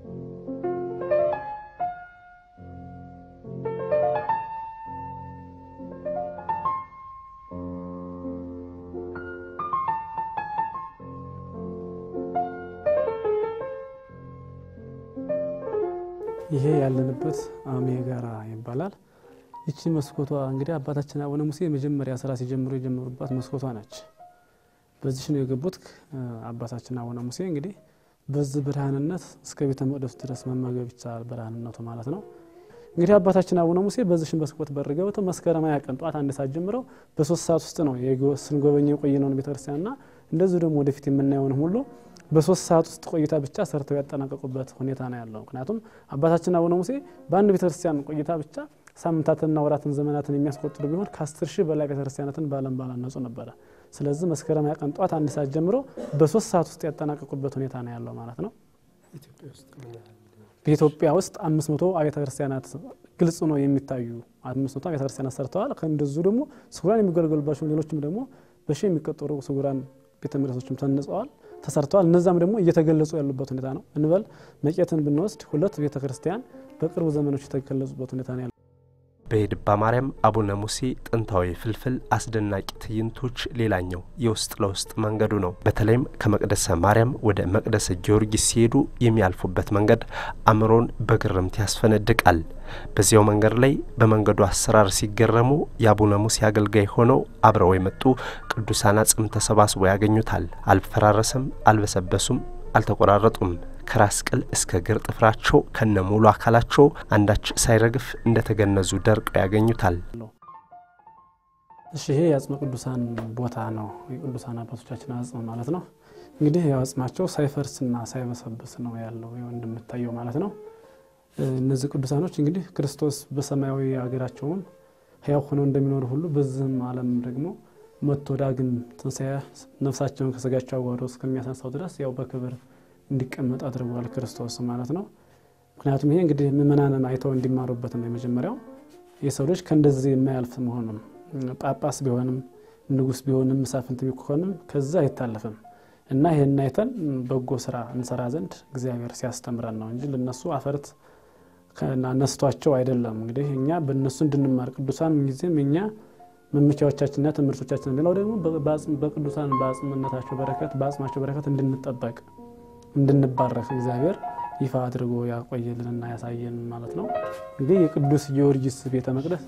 ይሄ ያለንበት አሜ ጋራ ይባላል። ይቺ መስኮቷ እንግዲህ አባታችን አቡነ ሙሴ የመጀመሪያ ስራ ሲጀምሩ የጀመሩባት መስኮቷ ነች። በዚች ነው የገቡት። አባታችን አቡነ ሙሴ እንግዲህ በዚህ ብርሃንነት እስከ ቤተ መቅደሱ ድረስ መመገብ ይቻላል፣ ብርሃንነቱ ማለት ነው። እንግዲህ አባታችን አቡነ ሙሴ በዚህ መስኮት በር ገብተው መስከረም ሃያ ቀን ጠዋት አንድ ሰዓት ጀምረው በሶስት ሰዓት ውስጥ ነው ስንጎበኘው የቆየነውን ቤተክርስቲያንና እንደዚሁ ደግሞ ወደፊት የምናየውን ሁሉ በሶስት ሰዓት ውስጥ ቆይታ ብቻ ሰርተው ያጠናቀቁበት ሁኔታ ነው ያለው። ምክንያቱም አባታችን አቡነ ሙሴ በአንድ ቤተክርስቲያን ቆይታ ብቻ ሳምንታትንና ወራትን ዘመናትን የሚያስቆጥሩ ቢሆን ከአስር ሺህ በላይ ቤተክርስቲያናትን በዓለም ባላነጹ ነበረ። ስለዚህ መስከረም ሃያ ቀን ጠዋት አንድ ሰዓት ጀምሮ በሶስት ሰዓት ውስጥ ያጠናቀቁበት ሁኔታ ነው ያለው ማለት ነው። በኢትዮጵያ ውስጥ አምስት መቶ አብያተ ክርስቲያናት ግልጽ ነው የሚታዩ አምስት መቶ አብያተ ክርስቲያናት ሰርተዋል። ከእንደዚሁ ደግሞ ስጉራን የሚገለገሉባቸው ሌሎችም ደግሞ በሺ የሚቆጠሩ ስጉራን ቤተ መቅደሶችም ተነጸዋል ተሰርተዋል። እነዛም ደግሞ እየተገለጹ ያሉበት ሁኔታ ነው። እንበል መቄትን ብንወስድ ሁለት ቤተ ክርስቲያን በቅርቡ ዘመኖች የተገለጹበት ሁኔታ ነው ያለው። በየድባ ማርያም አቡነ ሙሴ ጥንታዊ ፍልፍል አስደናቂ ትዕይንቶች ሌላኛው የውስጥ ለውስጥ መንገዱ ነው። በተለይም ከመቅደሰ ማርያም ወደ መቅደሰ ጊዮርጊስ ሲሄዱ የሚያልፉበት መንገድ አእምሮን በግርምት ያስፈነድቃል። በዚያው መንገድ ላይ በመንገዱ አሰራር ሲገረሙ የአቡነ ሙሴ አገልጋይ ሆነው አብረው የመጡ ቅዱሳን አጽም ተሰባስበው ያገኙታል። አልፈራረሰም፣ አልበሰበሱም፣ አልተቆራረጡም። ከራስ ቅል እስከ እግር ጥፍራቸው ከነ ሙሉ አካላቸው አንዳች ሳይረግፍ እንደተገነዙ ደርቀው ያገኙታል። እሺ ይሄ የአጽመ ቅዱሳን ቦታ ነው። የቅዱሳን አባቶቻችን አጽም ማለት ነው። እንግዲህ ያው አጽማቸው ሳይፈርስና ሳይበሰብስ ነው ያለው እንደምታየው ማለት ነው። እነዚህ ቅዱሳኖች እንግዲህ ክርስቶስ በሰማያዊ ሀገራቸውን ሕያው ሆነው እንደሚኖሩ ሁሉ በዚህም ዓለም ደግሞ መጥቶ ዳግም ትንሣኤ ነፍሳቸውን ከስጋቸው አዋህዶ እስከሚያሳንሳው ድረስ ያው በክብር እንዲቀመጥ አድርጓል ክርስቶስ ማለት ነው። ምክንያቱም ይሄ እንግዲህ ምእመናንን አይተው እንዲማሩበት ነው። የመጀመሪያው የሰው ልጅ ከእንደዚህ የማያልፍ መሆኑን ጳጳስ ቢሆንም ንጉሥ ቢሆንም መሳፍንት ቢሆንም ከዛ አይታለፍም እና ይህን አይተን በጎ ስራ እንሰራ ዘንድ እግዚአብሔር ሲያስተምረን ነው እንጂ ለነሱ አፈርት ነስቷቸው አይደለም። እንግዲህ እኛ በእነሱ እንድንማር ቅዱሳን ጊዜም እኛ መመቻዎቻችንና ትምህርቶቻችን፣ ሌላው ደግሞ በቅዱሳን በአጽምነታቸው በረከት በአጽማቸው በረከት እንድንጠበቅ እንድንባረክ እግዚአብሔር ይፋ አድርጎ ያቆየልንና ያሳየን ማለት ነው። እንግዲህ የቅዱስ ጊዮርጊስ ቤተ መቅደስ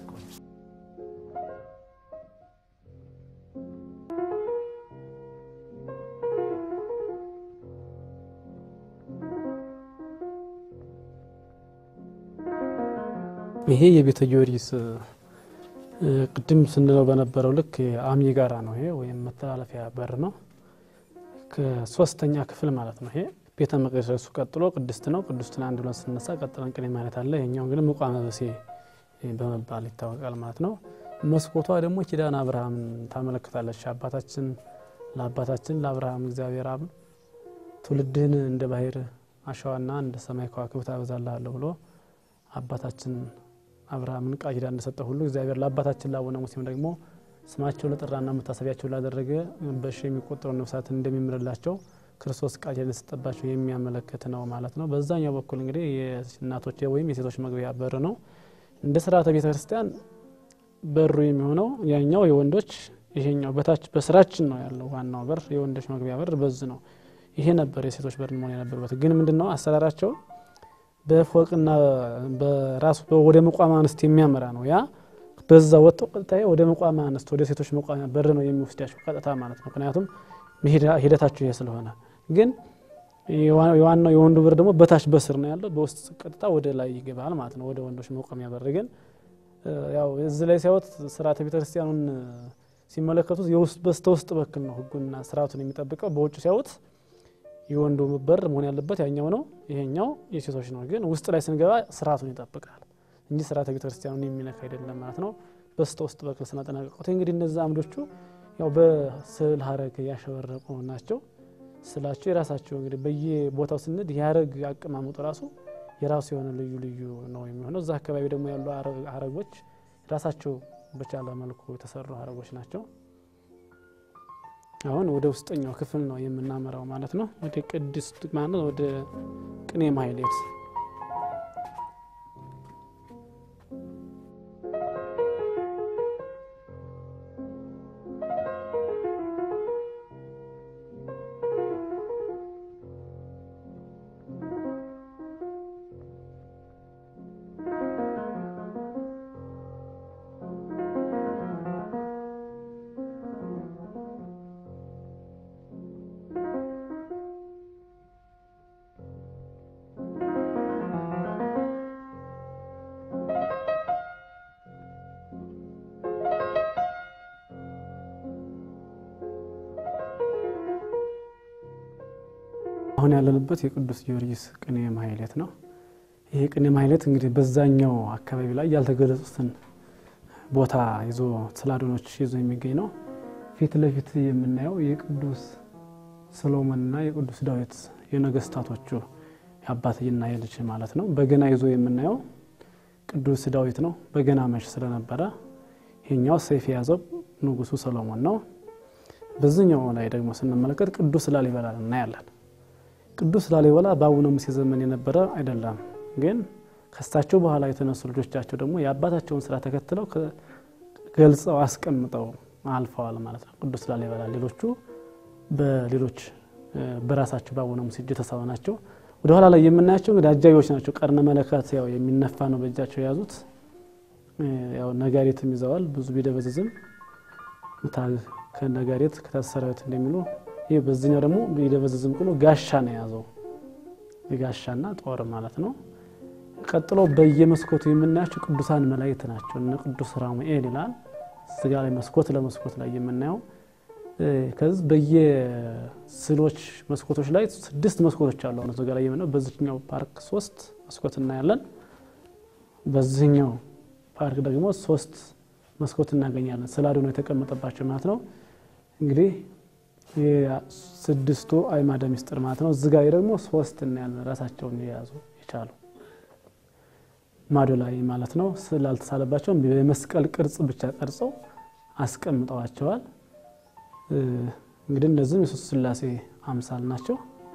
ይሄ የቤተ ጊዮርጊስ ቅድም ስንለው በነበረው ልክ አሚ ጋራ ነው። ይሄ ወይም መተላለፊያ በር ነው። ከሶስተኛ ክፍል ማለት ነው። ይሄ ቤተ መቅደሱ ቀጥሎ ቅድስት ነው። ቅድስትን አንድ ብለን ስነሳ ቀጥለን ቅኔ ማለት አለ። ይሄኛው እንግዲህ ምቋመ በሴ በመባል ይታወቃል ማለት ነው። መስኮቷ ደግሞ ኪዳነ አብርሃምን ታመለክታለች። አባታችን ለአባታችን ለአብርሃም እግዚአብሔር አብ ትውልድህን እንደ ባህር አሸዋና እንደ ሰማይ ከዋክብት አበዛልሃለሁ ብሎ አባታችን አብርሃምን ቃል ኪዳን እንደሰጠ ሁሉ እግዚአብሔር ለአባታችን ለአቡነ ሙሴም ደግሞ ስማቸው ለጠራና መታሰቢያቸው ላደረገ በሺ የሚቆጠሩ ነፍሳትን እንደሚምርላቸው ክርስቶስ ቃል ኪዳን እንደሰጠባቸው የሚያመለክት ነው ማለት ነው። በዛኛው በኩል እንግዲህ የእናቶች ወይም የሴቶች መግቢያ በር ነው። እንደ ስርዓተ ቤተ ክርስቲያን በሩ የሚሆነው ያኛው የወንዶች ይሄኛው በታች በስራችን ነው ያለው። ዋናው በር የወንዶች መግቢያ በር በዝ ነው። ይሄ ነበር የሴቶች በር መሆን የነበረበት። ግን ምንድን ነው አሰራራቸው በፎቅና በራሱ ወደ መቋሚያ አንስት የሚያመራ ነው። ያ በዛ ወጥተው ቀጥታ ወደ መቋሚያ አንስት ወደ ሴቶች መቋሚያ በር ነው የሚወስዳቸው ቀጥታ ማለት ነው። ምክንያቱም ሂደታቸው ይሄ ስለሆነ። ግን የዋናው የወንዱ በር ደግሞ በታች በስር ነው ያለው። በውስጥ ቀጥታ ወደ ላይ ይገባል ማለት ነው፣ ወደ ወንዶች መቋሚያ በር። ግን ያው እዚህ ላይ ሲያወት ስርዓተ ቤተክርስቲያኑን ሲመለከቱት የውስጥ በስተ ውስጥ በኩል ነው ህጉና ስርዓቱን የሚጠብቀው። በውጭ ሲያዩት የወንዱ በር መሆን ያለበት ያኛው ነው፣ ይሄኛው የሴቶች ነው። ግን ውስጥ ላይ ስንገባ ስርዓቱን ይጠብቃል እንጂ ስርዓተ ቤተክርስቲያኑን የሚነካ አይደለም ማለት ነው። በስተ ውስጥ በኩል ስናጠናቀቁት እንግዲህ እነዚ አምዶቹ ያው በስዕል ሀረግ ያሸበረቁ ናቸው። ስላቸው የራሳቸው እንግዲህ በየቦታው ስንድ የሀረግ አቀማመጡ ራሱ የራሱ የሆነ ልዩ ልዩ ነው የሚሆነው። እዛ አካባቢ ደግሞ ያሉ ሀረጎች ራሳቸው በቻለ መልኩ የተሰሩ ሀረጎች ናቸው። አሁን ወደ ውስጠኛው ክፍል ነው የምናመራው ማለት ነው። ወደ ቅድስት ማለት ወደ ቅኔ ማህሌት አሁን ያለንበት የቅዱስ ጊዮርጊስ ቅኔ ማህሌት ነው። ይሄ ቅኔ ማህሌት እንግዲህ በዛኛው አካባቢ ላይ ያልተገለጹትን ቦታ ይዞ ስላዶኖች ይዞ የሚገኝ ነው። ፊት ለፊት የምናየው የቅዱስ ሰሎሞንና የቅዱስ ዳዊት የነገስታቶቹ የአባትና የልጅ ማለት ነው። በገና ይዞ የምናየው ቅዱስ ዳዊት ነው። በገና መች ስለነበረ ይሄኛው ሰይፍ የያዘው ንጉሱ ሰሎሞን ነው። በዚህኛው ላይ ደግሞ ስንመለከት ቅዱስ ላሊበላ እናያለን። ቅዱስ ላሊበላ በአቡነ ሙሴ ዘመን የነበረ አይደለም፣ ግን ከሳቸው በኋላ የተነሱ ልጆቻቸው ደግሞ የአባታቸውን ስራ ተከትለው ገልጸው አስቀምጠው አልፈዋል ማለት ነው። ቅዱስ ላሊበላ ሌሎቹ በሌሎች በራሳቸው በአቡነ ሙሴ እጅ የተሳቡ ናቸው። ወደ ኋላ ላይ የምናያቸው እንግዲህ አጃቢዎች ናቸው። ቀርነ መለከት ያው የሚነፋ ነው በእጃቸው የያዙት። ያው ነጋሪትም ይዘዋል። ብዙ ቢደበዝዝም ከነጋሪት ከታሰራዊት እንደሚሉ ይህ በዚህኛው ደግሞ ቢደበዝዝም ቅሎ ጋሻ ነው የያዘው ጋሻና ጦር ማለት ነው። ቀጥሎ በየመስኮቱ የምናያቸው ቅዱሳን መላእክት ናቸው። እነ ቅዱስ ራሙኤል ይላል ስጋ ላይ መስኮት ለመስኮት ላይ የምናየው ከዚህ በየስዕሎች መስኮቶች ላይ ስድስት መስኮቶች አሉ። አሁን እዚጋ ላይ የምናየው በዚህኛው ፓርክ ሶስት መስኮት እናያለን። በዚህኛው ፓርክ ደግሞ ሶስት መስኮት እናገኛለን። ስለ አድኖ የተቀመጠባቸው ማለት ነው። እንግዲህ ስድስቱ አዕማደ ምስጢር ማለት ነው። እዚጋ ደግሞ ሶስት እናያለን። ራሳቸውን የያዙ የቻሉ ማዶ ላይ ማለት ነው። ስዕል አልተሳለባቸውም። የመስቀል ቅርጽ ብቻ ቀርጸው አስቀምጠዋቸዋል። እንግዲህ እነዚህም የሶስት ሥላሴ አምሳል ናቸው።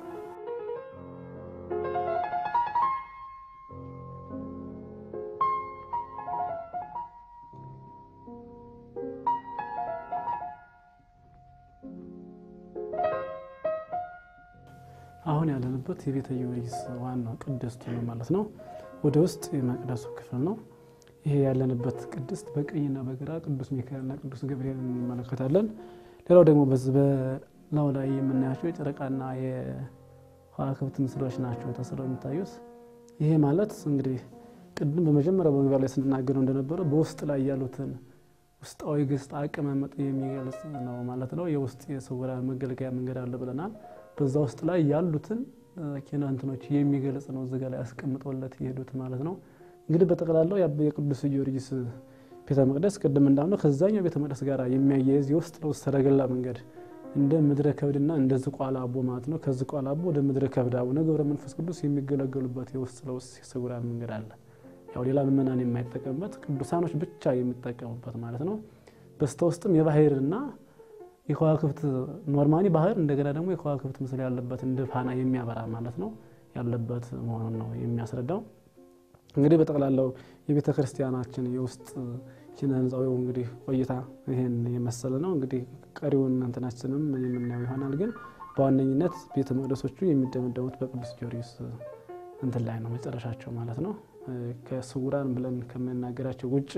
አሁን ያለንበት የቤተ ጊዮርጊስ ዋናው ቅድስቱ ነው ማለት ነው። ወደ ውስጥ የመቅደሱ ክፍል ነው። ይሄ ያለንበት ቅድስት በቀኝና በግራ ቅዱስ ሚካኤልና ቅዱስ ገብርኤል እንመለከታለን። ሌላው ደግሞ በዚህ በላዩ ላይ የምናያቸው የጨረቃና የከዋክብት ምስሎች ናቸው ተስለው የሚታዩት። ይሄ ማለት እንግዲህ ቅድም በመጀመሪያው በመግቢያ ላይ ስንናገረው እንደነበረ በውስጥ ላይ ያሉትን ውስጣዊ ገጽታ አቀማመጥ የሚገልጽ ነው ማለት ነው። የውስጥ የስውራን መገልገያ መንገድ አለ ብለናል። በዛ ውስጥ ላይ ያሉትን ኪነ እንትኖች የሚገልጽ ነው እዚጋ ላይ አስቀምጠውለት የሄዱት ማለት ነው። እንግዲህ በጠቅላላው የቅዱስ ጊዮርጊስ ቤተ መቅደስ ቅድም እንዳልነው ከዛኛው ቤተ መቅደስ ጋር የሚያያይዝ የውስጥ ለውስጥ ሰረገላ መንገድ እንደ ምድረ ከብድና እንደ ዝቋላ አቦ ማለት ነው። ከዝቋላ አቦ ወደ ምድረ ከብድ አቡነ ገብረ መንፈስ ቅዱስ የሚገለገሉበት የውስጥ ለውስጥ የስውራን መንገድ አለ። ያው ሌላ ምእመናን የማይጠቀሙበት ቅዱሳኖች ብቻ የሚጠቀሙበት ማለት ነው። በስተ ውስጥም የባህርና የከዋክብት ኖርማኒ ባህር እንደገና ደግሞ የከዋክብት ምስል ያለበት እንደ ፋና የሚያበራ ማለት ነው ያለበት መሆኑን ነው የሚያስረዳው። እንግዲህ በጠቅላላው የቤተ ክርስቲያናችን የውስጥ ኪነ ህንፃዊ እንግዲህ ቆይታ ይህን የመሰለ ነው። እንግዲህ ቀሪውን እንትናችንም የምናየው ይሆናል። ግን በዋነኝነት ቤተ መቅደሶቹ የሚደመደሙት በቅዱስ ጊዮርጊስ እንትን ላይ ነው መጨረሻቸው ማለት ነው። ከስውራን ብለን ከምንናገራቸው ውጭ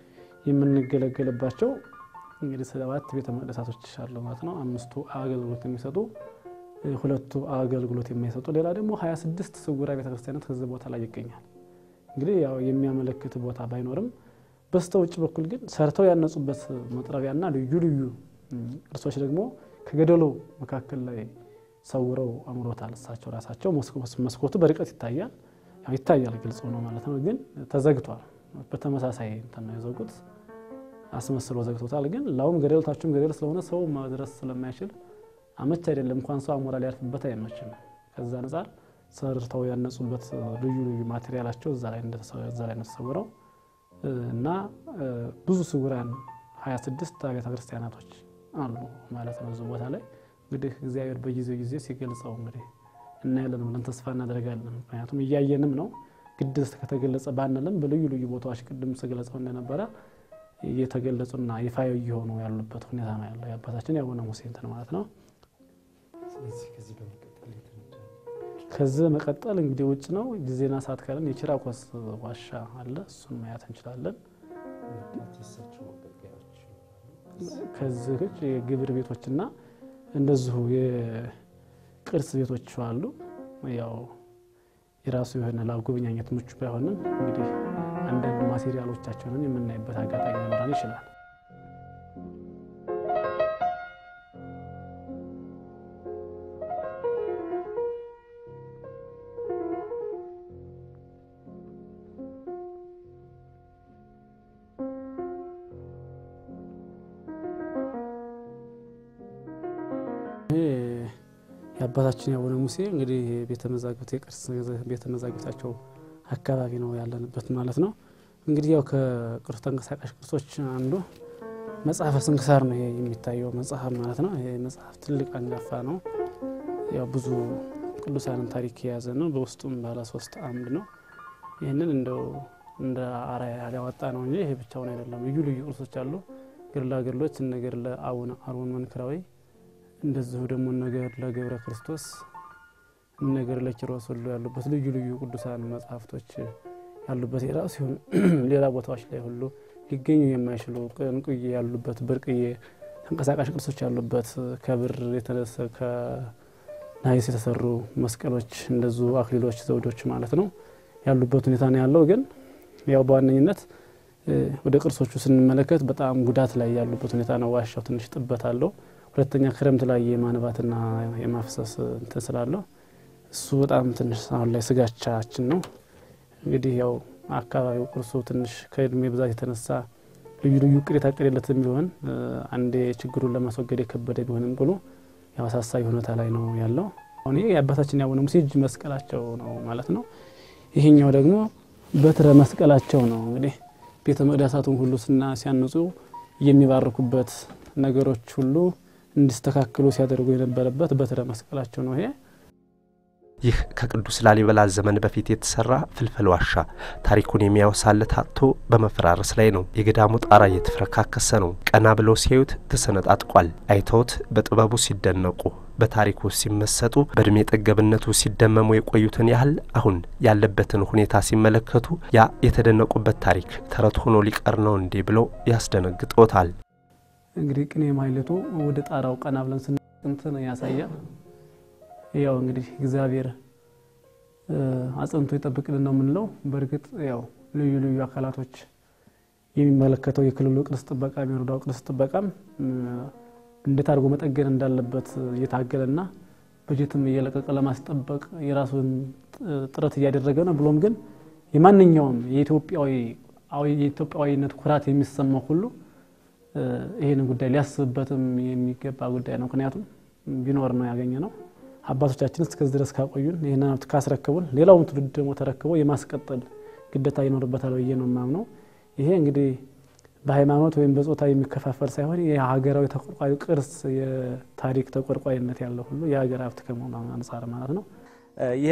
የምንገለገልባቸው እንግዲህ ሰባት ቤተ መቅደሳቶች አሉ ማለት ነው። አምስቱ አገልግሎት የሚሰጡ ሁለቱ አገልግሎት የማይሰጡ ሌላ ደግሞ ሀያ ስድስት ስውራ ቤተ ክርስቲያናት ከዚህ ቦታ ላይ ይገኛል። እንግዲህ ያው የሚያመለክት ቦታ ባይኖርም በስተ ውጭ በኩል ግን ሰርተው ያነጹበት መጥረቢያና ልዩ ልዩ ቅርሶች ደግሞ ከገደሉ መካከል ላይ ሰውረው አምሮታል እሳቸው ራሳቸው። መስኮቱ በርቀት ይታያል፣ ያው ይታያል፣ ግልጽ ነው ማለት ነው። ግን ተዘግቷል። በተመሳሳይ እንትን ነው የዘጉት፣ አስመስሎ ዘግቶታል። ግን ላውም ገደል ታችሁም ገደል ስለሆነ ሰው መድረስ ስለማይችል አመች አይደለም። እንኳን ሰው አሞራ ሊያርፍበት አይመችም። ከዛ አንጻር ሰርተው ያነጹበት ልዩ ልዩ ማቴሪያላቸው እዛ ላይ እንደተሰወረው እና ብዙ ስውራን 26 አብያተ ክርስቲያናቶች አሉ ማለት ነው እዚህ ቦታ ላይ እንግዲህ እግዚአብሔር በጊዜው ጊዜ ሲገልጸው እንግዲህ እናያለን ብለን ተስፋ እናደርጋለን። ምክንያቱም እያየንም ነው። ግድ ከተገለጸ ባንልም በልዩ ልዩ ቦታዎች ቅድም ስገለጸው እንደነበረ እየተገለጹና ይፋ እየሆኑ ያሉበት ሁኔታ ነው ያለው የአባታችን የአቡነ ሙሴ እንትን ማለት ነው። ከዚህ መቀጠል እንግዲህ ውጭ ነው ጊዜና ሰዓት ካለን የቺራኮስ ዋሻ አለ። እሱን ማየት እንችላለን። ከዚህ ውጭ የግብር ቤቶችና እንደዚሁ የቅርስ ቤቶች አሉ። ያው የራሱ የሆነ ለጎብኛኘት ምቹ ባይሆንም እንግዲህ አንዳንድ ማቴሪያሎቻቸውን የምናይበት አጋጣሚ ሊኖረን ይችላል። የአባታችን የአቡነ ሙሴ እንግዲህ ቤተ መዛግብት የቅርስ ቤተ መዛግብታቸው አካባቢ ነው ያለንበት ማለት ነው። እንግዲህ ያው ከቅርስ ተንቀሳቃሽ ቅርሶች አንዱ መጽሐፈ ስንክሳር ነው ይሄ የሚታየው መጽሐፍ ማለት ነው። ይሄ መጽሐፍ ትልቅ አንጋፋ ነው። ያው ብዙ ቅዱሳንን ታሪክ የያዘ ነው። በውስጡም ባለ ሶስት አምድ ነው። ይህንን እንደው እንደ አርአያ ያወጣ ነው እንጂ ይሄ ብቻውን አይደለም። ልዩ ልዩ ቅርሶች አሉ። ገድላ ገድሎች እነ ገድለ አቡነ አሮን መንክራዊ እንደዚሁ ደግሞ ነገር ለገብረ ክርስቶስ ነገር ለኪሮስ ሁሉ ያሉበት ልዩ ልዩ ቅዱሳን መጽሐፍቶች ያሉበት የራሱ ሲሆን ሌላ ቦታዎች ላይ ሁሉ ሊገኙ የማይችሉ እንቁዬ ያሉበት ብርቅዬ ተንቀሳቃሽ ቅርሶች ያሉበት ከብር ከናይስ የተሰሩ መስቀሎች እንደዚሁ አክሊሎች፣ ዘውዶች ማለት ነው ያሉበት ሁኔታ ነው ያለው። ግን ያው በዋነኝነት ወደ ቅርሶቹ ስንመለከት በጣም ጉዳት ላይ ያሉበት ሁኔታ ነው። ዋሻው ትንሽ ጥበት አለው። ሁለተኛ ክረምት ላይ የማንባትና የማፍሰስ እንትን ስላለው እሱ በጣም ትንሽ አሁን ላይ ስጋቻችን ነው። እንግዲህ ያው አካባቢው ቅርሱ ትንሽ ከእድሜ ብዛት የተነሳ ልዩ ልዩ እቅድ የታቀደለት ቢሆን አንዴ ችግሩን ለማስወገድ የከበደ ቢሆንም ብሎ ያው አሳሳቢ ሁኔታ ላይ ነው ያለው። አሁን ይሄ የአባታችን የአቡነ ሙሴ እጅ መስቀላቸው ነው ማለት ነው። ይሄኛው ደግሞ በትረ መስቀላቸው ነው። እንግዲህ ቤተ መቅደሳቱን ሁሉ ስና ሲያንጹ የሚባርኩበት ነገሮች ሁሉ እንዲስተካከሉ ሲያደርጉ የነበረበት በትረ መስቀላቸው ነው ይሄ ይህ ከቅዱስ ላሊበላ ዘመን በፊት የተሰራ ፍልፍል ዋሻ ታሪኩን የሚያወሳለት አጥቶ በመፈራረስ ላይ ነው። የገዳሙ ጣራ እየተፈረካከሰ ነው። ቀና ብለው ሲያዩት ተሰነጣጥቋል። አይተውት በጥበቡ ሲደነቁ፣ በታሪኩ ሲመሰጡ፣ በእድሜ ጠገብነቱ ሲደመሙ የቆዩትን ያህል አሁን ያለበትን ሁኔታ ሲመለከቱ ያ የተደነቁበት ታሪክ ተረት ሆኖ ሊቀር ነው እንዴ ብለው ያስደነግጦታል። እንግዲህ ቅኔ ማህሌቱ ወደ ጣራው ቀና ብለን ስንትን ያሳያል። ያው እንግዲህ እግዚአብሔር አጽንቶ ይጠብቅልን ነው የምንለው። በእርግጥ ያው ልዩ ልዩ አካላቶች የሚመለከተው የክልሉ ቅርስ ጥበቃ የወረዳው ቅርስ ጥበቃም እንዴት አድርጎ መጠገን እንዳለበት እየታገለና በጀትም እየለቀቀ ለማስጠበቅ የራሱን ጥረት እያደረገ ነው። ብሎም ግን የማንኛውም የኢትዮጵያዊነት ኩራት የሚሰማው ሁሉ ይህንን ጉዳይ ሊያስብበትም የሚገባ ጉዳይ ነው። ምክንያቱም ቢኖር ነው ያገኘ ነው። አባቶቻችን እስከዚህ ድረስ ካቆዩን ይህን ሀብት ካስረከቡን ሌላውን ትውልድ ደግሞ ተረክቦ የማስቀጠል ግዴታ ይኖርበታል ብዬ ነው የማምነው። ይሄ እንግዲህ በሃይማኖት ወይም በጾታ የሚከፋፈል ሳይሆን የሀገራዊ ተቆርቋሪ ቅርስ የታሪክ ተቆርቋሪነት ያለው ሁሉ የሀገር ሀብት ከመሆኑ አንጻር ማለት ነው። ይሄ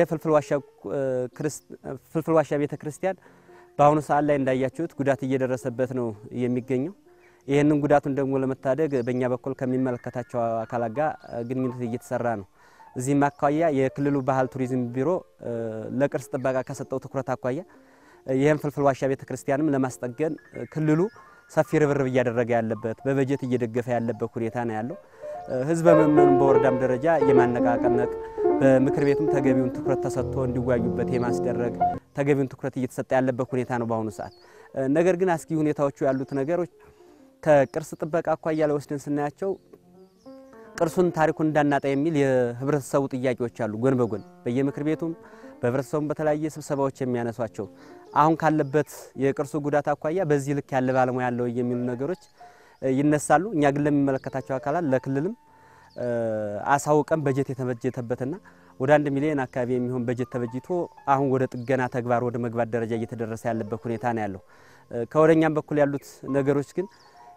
ፍልፍል ዋሻ ቤተ ክርስቲያን በአሁኑ ሰዓት ላይ እንዳያችሁት ጉዳት እየደረሰበት ነው የሚገኘው። ይህንን ጉዳቱን ደግሞ ለመታደግ በእኛ በኩል ከሚመለከታቸው አካላት ጋር ግንኙነት እየተሰራ ነው። እዚህም አኳያ የክልሉ ባህል ቱሪዝም ቢሮ ለቅርስ ጥበቃ ከሰጠው ትኩረት አኳያ ይህም ፍልፍል ዋሻ ቤተ ክርስቲያንም ለማስጠገን ክልሉ ሰፊ ርብርብ እያደረገ ያለበት በበጀት እየደገፈ ያለበት ሁኔታ ነው ያለው። ህዝበ ምዕመኑን በወረዳም ደረጃ የማነቃቀነቅ በምክር ቤቱም ተገቢውን ትኩረት ተሰጥቶ እንዲወያዩበት የማስደረግ ተገቢውን ትኩረት እየተሰጠ ያለበት ሁኔታ ነው በአሁኑ ሰዓት። ነገር ግን አስጊ ሁኔታዎቹ ያሉት ነገሮች ከቅርስ ጥበቃ አኳያ ላይ ወስደን ስናያቸው ቅርሱን ታሪኩን እንዳናጣ የሚል የህብረተሰቡ ጥያቄዎች አሉ። ጎን በጎን በየምክር ቤቱም በህብረተሰቡም በተለያየ ስብሰባዎች የሚያነሷቸው አሁን ካለበት የቅርሱ ጉዳት አኳያ በዚህ ልክ ያለ ባለሙያ ያለው የሚሉ ነገሮች ይነሳሉ። እኛ ግን ለሚመለከታቸው አካላት ለክልልም አሳውቀን በጀት የተበጀተበትና ወደ አንድ ሚሊዮን አካባቢ የሚሆን በጀት ተበጅቶ አሁን ወደ ጥገና ተግባር ወደ መግባት ደረጃ እየተደረሰ ያለበት ሁኔታ ነው ያለው። ከወደኛም በኩል ያሉት ነገሮች ግን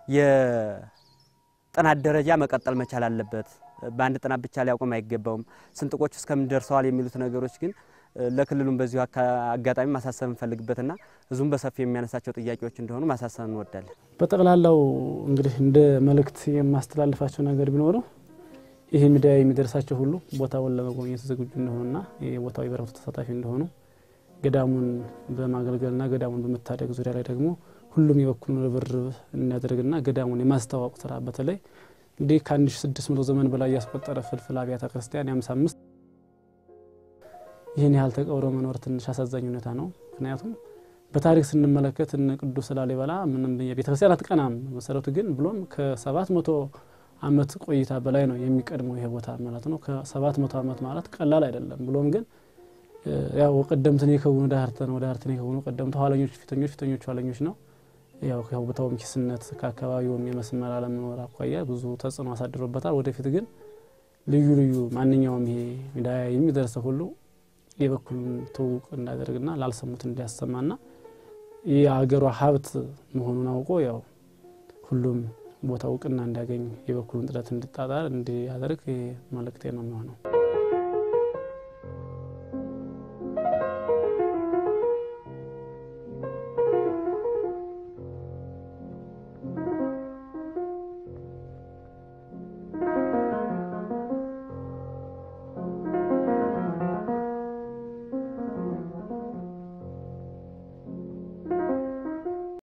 የጥናት ደረጃ መቀጠል መቻል አለበት። በአንድ ጥናት ብቻ ሊያቆም አይገባውም። ስንጥቆች እስከምን ደርሰዋል የሚሉት ነገሮች ግን ለክልሉም በዚሁ አጋጣሚ ማሳሰብ እንፈልግበትና ህዝቡም በሰፊው የሚያነሳቸው ጥያቄዎች እንደሆኑ ማሳሰብ እንወዳለን። በጠቅላላው እንግዲህ እንደ መልእክት የማስተላልፋቸው ነገር ቢኖረው ይህ ሚዲያ የሚደርሳቸው ሁሉ ቦታውን ለመጎብኘት ዝግጁ እንደሆኑና የቦታው የበረከቱ ተሳታፊ እንደሆኑ ገዳሙን በማገልገልና ገዳሙን በመታደግ ዙሪያ ላይ ደግሞ ሁሉም የበኩሉን ርብርብ እናደርግና ገዳሙን የማስተዋወቅ ስራ በተለይ እንዲህ ከ1600 ዘመን በላይ ያስቆጠረ ፍልፍል አብያተ ክርስቲያን የአምሳ አምስት ይህን ያህል ተቀብሮ መኖር ትንሽ አሳዛኝ ሁኔታ ነው። ምክንያቱም በታሪክ ስንመለከት እነ ቅዱስ ላሊበላ ምንም ቤተክርስቲያን አትቀናም መሰረቱ ግን ብሎም ከሰባት መቶ ዓመት ቆይታ በላይ ነው የሚቀድመው ይሄ ቦታ ማለት ነው። ከሰባት መቶ ዓመት ማለት ቀላል አይደለም። ብሎም ግን ያው ቀደምትን የከውኑ ዳህርተን ወደ ዳህርተን የከውኑ ቀደምት ኋለኞች ፊተኞች ፊተኞች ኋለኞች ነው። ያው ከቦታውም ኪስነት ከአካባቢውም የመስመር አለመኖር አኳያ ብዙ ተጽዕኖ አሳድሮበታል። ወደፊት ግን ልዩ ልዩ ማንኛውም ይሄ ሚዲያ የሚደርሰው ሁሉ የበኩሉን ትውውቅ እንዳደርግና ላልሰሙት እንዲያሰማና የሀገሯ ሀብት መሆኑን አውቆ ያው ሁሉም ቦታ እውቅና እንዲያገኝ የበኩሉን ጥረት እንዲጣጣር እንዲያደርግ መልእክቴ ነው የሚሆነው።